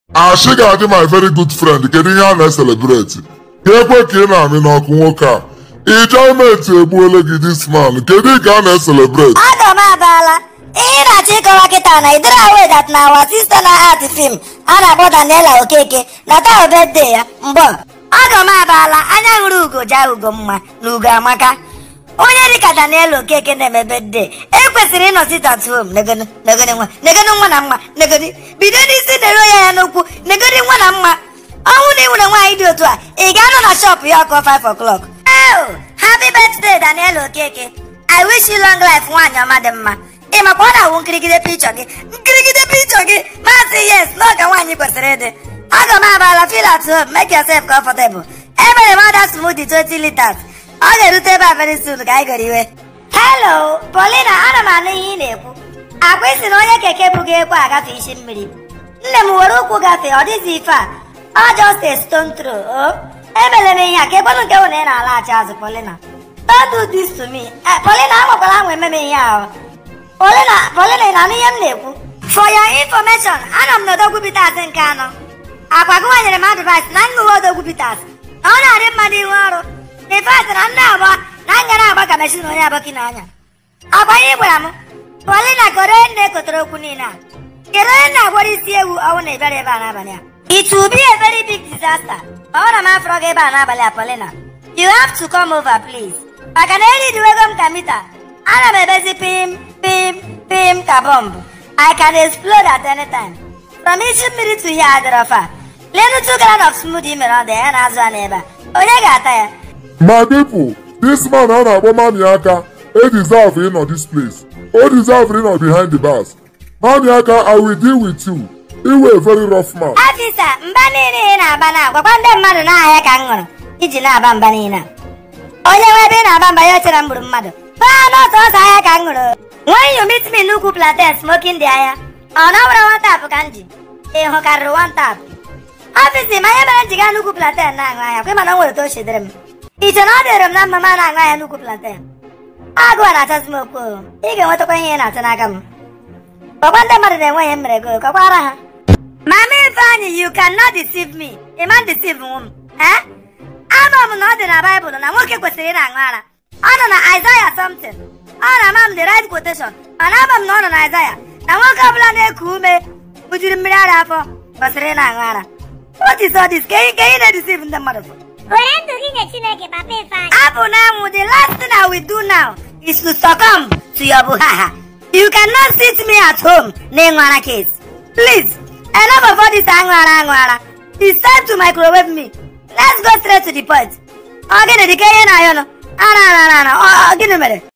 Ashi ga-adị my very good friend kedu ihe a na-eselebreti ka ekwe ka ị na-amị n'ọkụ nwoke a ijeọmenti egbuole gị dis man kedu ka a na-eselebreti aga m abaala ihe ị na-achọ ịkọwa kịta na idere away that na our sister na art film a na-akpọ Daniela Okeke na taa birthday ya mgbe aga m abaala anya hụrụ ugo jaa ugo mma na ugo amaka onye dịka Daniela Okeke na-eme birthday ekwesịrị ịnọsit at home negonu negonu nwa negonu nwa na mma negonu bido n'isi na-ero ya ya n'okwu negonu nwa na mma ọnwụ na ị nwere nwaanyị dị otu a ị ga-anọ na shop ya ọkụ 5 o'clock Oh, happy birthday Daniela Okeke I wish you long life nwaanyị ọma dị mma ị makwa ọ na-awụ nkirigide pichọ gị nkirigide pichọ gị maazị yes n'oge nwaanyị kwesịrị ịdị aga m abala feel at home make yourself comfortable emere m ọda smoothie 20 liters ọ ga-erute ebe a very soon ka anyị goro iwe hello Paulina ana m anụ ihe ị na-ekwu akwa isi na onye keke bughị ekwe agafe isi mmiri nne m were ụkwụ gafee ọ dịghị ife a ọ just a stone throw o emere m ihe a ka ekwenụ nke hụ na ị na-alaghachi azụ Paulina don't do this to me Eh, Paulina anwakwala anwa ememe ihe ahụ Paulina Paulina ị na-anụ ihe m na-ekwu for your information ana m n'odogwu bitas nke anọ akwa gị nwanyere m advice na ṅụwa odogwu bitas na ọ na-adị mmadụ ihu ọrụ in fact na nne agba na ngara agba ka mechin onye abọki n'anya agwa ihe ị gwara m Paulina kọrọ onye na-ekotere okwu niile a kedu onye na-agwara isi ewu ọnwụ na ịbịara ebe a n'abalị a it will be a very big disaster ọ na m afọrọ gị ebe a n'abalị a Paulina you have to come over please maka na eridiwego m ka mita ana m ebezi pim pim pim ka bọmbụ I can explode at any time from isi mmiri to here adịrọ fa lenu two gallon of smoothie mere ọ dị ya na-azụ a n'ebe a onye ga-ata ya my people this man a na-akpọ mami aka edeserve ịnọ this place o deserve ịnọ behind the bars mami aka i will deal with you iwe a very rough man afisa mba niile ị na-aba na agwakwa ndị mmadụ n'ahịa ka m ṅụrụ iji na-aba mba niile a onye nwe ebe ị na-aba mba ya ochere m gburu mmadụ baa n'otu ọsọ ahịa ka m ṅụrụ when you meet me n'ukwu plantain smoking dị ahịa ọ na nwere one tap ka m ji ị hụkarịrị one tap ọfisi ma ihe mere m ji gaa n'ukwu plantain na-aṅụ ahịa kwe mana o nwere otu o shidere m iche na ọ dịrị m na mma ma na-aṅụ ahịa n'ukwu plantain agụụ a na-achọzi m okwu o. ị ga-enwetakwa ihe ị na-achọ n'aka m ọkwa ndị mmadụ na-enwe ihe m mere go kọkwara ha Mama Ifeanyi, you cannot deceive me. Ị ma deceive nwa m. Eh? Ama m na ọ dị na Baịbụl na nwoke kwesịrị ị na-aṅụ ara. Ọ nọ na Isaiah something. Ọ na-ama m the right quotation. Mana ama m na ọ nọ na Isaiah na nwoke ọbụla na-eku ume bujiri mmiri ara afọ kwesịrị ị na-aṅụ ara. What is all this? Ka ị ka ị na-edeceive ndị mmadụ for? were ndụ gị nye chineke papa ifeanyị Apụ na anwụ the last thing I will do now is to succumb to your buhaha. You cannot sit me at home n'ịṅụ ara case. Please, enough of all this aṅụ ara aṅụ ara. It's time to microwave me. Let's go straight to the point. Ọ gịnị dị ka ihe na-ayọ nọ? Ara ara ara ara. Ọ ọ, gịnị mere?